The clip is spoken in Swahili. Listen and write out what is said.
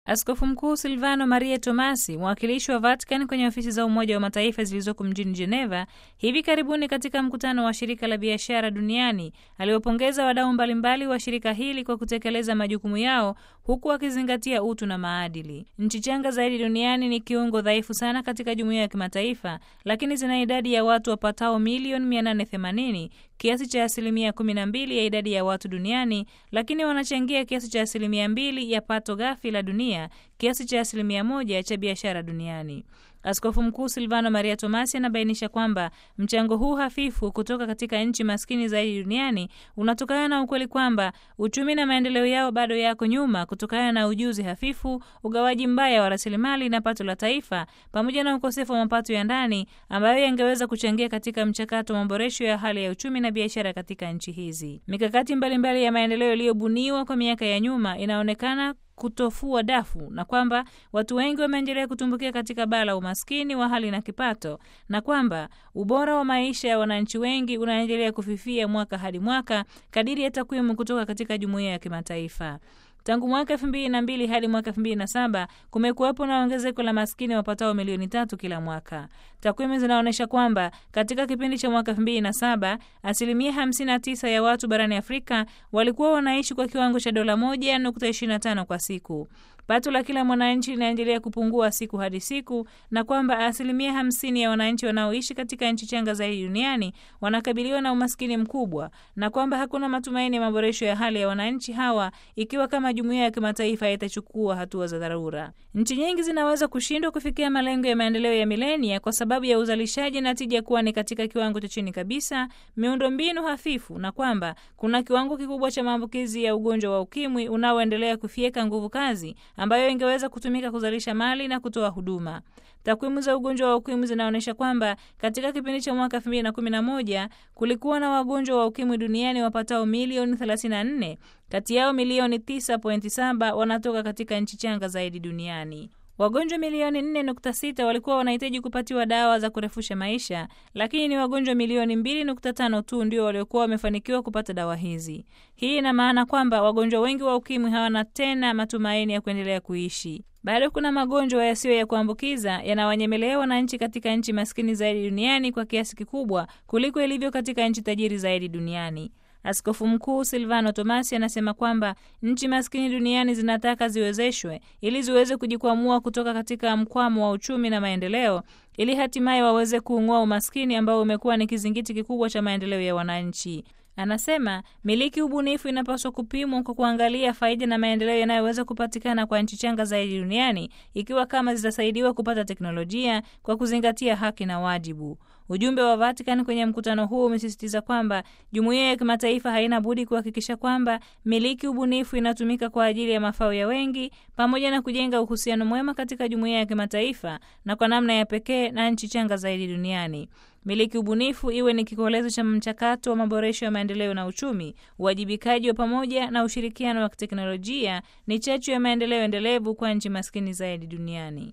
Askofu Mkuu Silvano Maria Tomasi, mwakilishi wa Vatican kwenye ofisi za Umoja wa Mataifa zilizoko mjini Geneva, hivi karibuni katika mkutano wa Shirika la Biashara Duniani, aliwapongeza wadau mbalimbali wa shirika hili kwa kutekeleza majukumu yao huku akizingatia utu na maadili. Nchi changa zaidi duniani ni kiungo dhaifu sana katika jumuiya ya kimataifa, lakini zina idadi ya watu wapatao milioni 880 kiasi cha asilimia 12 ya idadi ya watu duniani, lakini wanachangia kiasi cha asilimia mbili ya pato ghafi la dunia, kiasi cha asilimia moja cha biashara duniani. Askofu Mkuu Silvano Maria Tomasi anabainisha kwamba mchango huu hafifu kutoka katika nchi maskini zaidi duniani unatokana na ukweli kwamba uchumi na maendeleo yao bado yako nyuma kutokana na ujuzi hafifu, ugawaji mbaya wa rasilimali na pato la taifa, pamoja na ukosefu wa mapato ya ndani ambayo yangeweza kuchangia katika mchakato wa maboresho ya hali ya uchumi na biashara katika nchi hizi. Mikakati mbalimbali mbali ya maendeleo iliyobuniwa kwa miaka ya nyuma inaonekana kutofua dafu na kwamba watu wengi wameendelea kutumbukia katika baa la umaskini wa hali na kipato, na kwamba ubora wa maisha ya wananchi wengi unaendelea kufifia mwaka hadi mwaka kadiri ya takwimu kutoka katika jumuiya ya kimataifa. Tangu mwaka elfu mbili na mbili hadi mwaka elfu mbili na saba kumekuwepo na ongezeko la maskini wapatao milioni tatu kila mwaka. Takwimu zinaonyesha kwamba katika kipindi cha mwaka elfu mbili na saba asilimia hamsini na tisa ya watu barani Afrika walikuwa wanaishi kwa kiwango cha dola moja nukta ishirini na tano kwa siku. Pato la kila mwananchi linaendelea kupungua siku hadi siku, na kwamba asilimia hamsini ya wananchi wanaoishi katika nchi changa zaidi duniani wanakabiliwa na umaskini mkubwa, na kwamba hakuna matumaini ya maboresho ya hali ya wananchi hawa ikiwa kama jumuiya ya kimataifa itachukua hatua za dharura. Nchi nyingi zinaweza kushindwa kufikia malengo ya maendeleo ya milenia kwa sababu ya uzalishaji na tija kuwa ni katika kiwango cha chini kabisa, miundombinu hafifu, na kwamba kuna kiwango kikubwa cha maambukizi ya ugonjwa wa ukimwi unaoendelea kufyeka nguvu kazi ambayo ingeweza kutumika kuzalisha mali na kutoa huduma. Takwimu za ugonjwa wa ukimwi zinaonyesha kwamba katika kipindi cha mwaka 2011 kulikuwa na wagonjwa wa ukimwi duniani wapatao milioni 34, kati yao milioni 9.7 wanatoka katika nchi changa zaidi duniani. Wagonjwa milioni 4.6 walikuwa wanahitaji kupatiwa dawa za kurefusha maisha, lakini ni wagonjwa milioni 2.5 tu ndio waliokuwa wamefanikiwa kupata dawa hizi. Hii ina maana kwamba wagonjwa wengi wa ukimwi hawana tena matumaini ya kuendelea kuishi. Bado kuna magonjwa yasiyo ya kuambukiza yanawanyemelea wananchi katika nchi maskini zaidi duniani kwa kiasi kikubwa kuliko ilivyo katika nchi tajiri zaidi duniani. Askofu Mkuu Silvano Tomasi anasema kwamba nchi maskini duniani zinataka ziwezeshwe ili ziweze kujikwamua kutoka katika mkwamo wa uchumi na maendeleo ili hatimaye waweze kuung'oa umaskini ambao umekuwa ni kizingiti kikubwa cha maendeleo ya wananchi. Anasema miliki ubunifu inapaswa kupimwa kwa kuangalia faida na maendeleo yanayoweza kupatikana kwa nchi changa zaidi duniani ikiwa kama zitasaidiwa kupata teknolojia kwa kuzingatia haki na wajibu. Ujumbe wa Vatican kwenye mkutano huu umesisitiza kwamba jumuiya ya kimataifa haina budi kuhakikisha kwamba miliki ubunifu inatumika kwa ajili ya mafao ya wengi, pamoja na kujenga uhusiano mwema katika jumuiya ya kimataifa na kwa namna ya pekee na nchi changa zaidi duniani. Miliki ubunifu iwe ni kikolezo cha mchakato wa maboresho ya maendeleo na uchumi. Uwajibikaji wa pamoja na ushirikiano wa kiteknolojia ni chachu ya maendeleo endelevu kwa nchi maskini zaidi duniani.